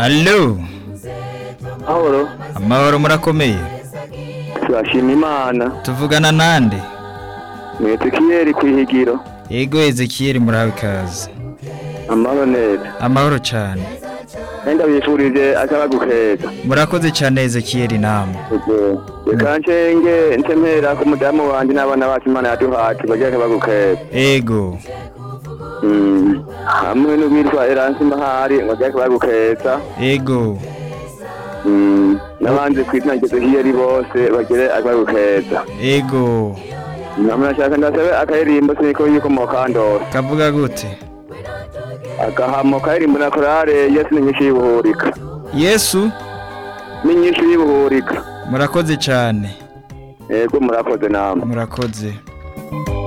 Allo Mahoro amahoro murakomeye turashima imana tuvugana nande mwete kiyeri ku ihigiro yego Ezekiel murahawe ikaze amahoro neza amahoro cyane nenda bifurije akaragu keza murakoze cyane Ezekiel namwe reka nshenge ntemera ku mudamu wanje n'abana bacu imana yaduhaye bagira akaragu keza ego Mm. hamwe n'uwitwa eransi mahari bagira akaragu keza ego Mm. n'abandi ku izina rya hiyeri bose bagire akaragu keza ego namwe nashaka ndasabe akaririmbo siniko yikomoka ndose kavuga gute agahamo karirimbo na korale yesu ni nyinshi y'ubuhurika Yesu ni nyinshi y'ubuhurika murakoze cyane yego murakoze namwe murakoze